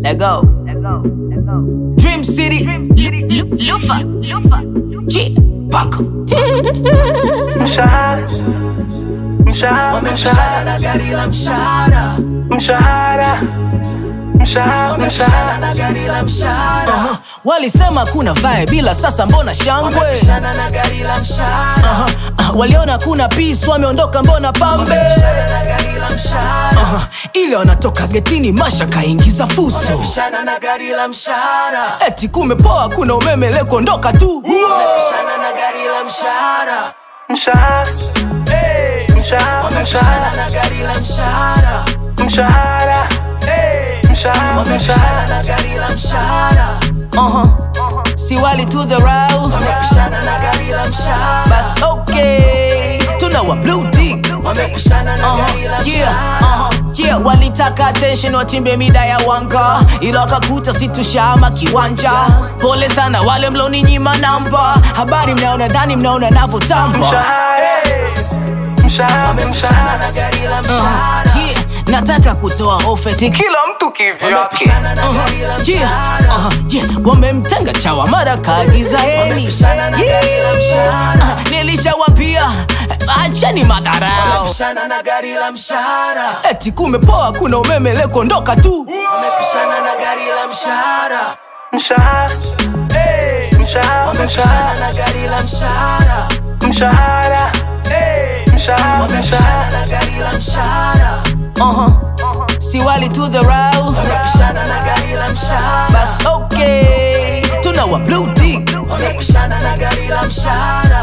Let go. Dream City. Lufa, Lufa. G. Paco. Mshahara, mshahara, Wamepishana na gari la mshahara. mshahara, mshahara, Wamepishana na gari la mshahara. Uh-huh. Walisema kuna vae bila sasa mbona shangwe? Wamepishana na gari la mshahara. Uh-huh. Uh, waliona kuna peace wameondoka mbona pambe? Wamepishana na gari la mshahara. Uh-huh. Ile wanatoka getini masha kaingiza fuso. Wamepishana na gari la mshahara. Eti kumepoa kuna umeme leo kuondoka tu. Wamepishana na gari la mshahara. mshahara, Hey. mshahara, Wamepishana na gari la mshahara. mshahara, Hey. mshahara, Wamepishana na gari la mshahara. Uh-huh. Si wali to the route. Wamepishana na gari la mshahara. Bas okay. Tuna wa blue tick. Wamepishana na gari la mshahara. Uh-huh. Yeah, walitaka attention watimbe mida ya wanga ila wakakuta situshama kiwanja pole sana wale mloninyima namba habari mnaona dhani mnaona navyotamba mshahara, mshahara, Wamepishana na gari la mshahara. Yeah, nataka kutoa ofeti kila mtu kivyake. Wamepishana na gari la mshahara. Uh-huh, yeah, wamemtenga chawa mara kaagiza heni Wamepishana na gari la mshahara. Uh, nilishawapia acheni madharau Wamepishana na gari la mshahara. eti kumepoa kuna umeme leo kuondoka tu Wamepishana na gari la mshahara. Mshahara, mshahara, Wamepishana na gari la mshahara. mshahara, mshahara, Wamepishana na gari la mshahara. uh-huh. si wali to the route Wamepishana na gari la mshahara. bas okay tuna wa blue tick Wamepishana na gari la mshahara.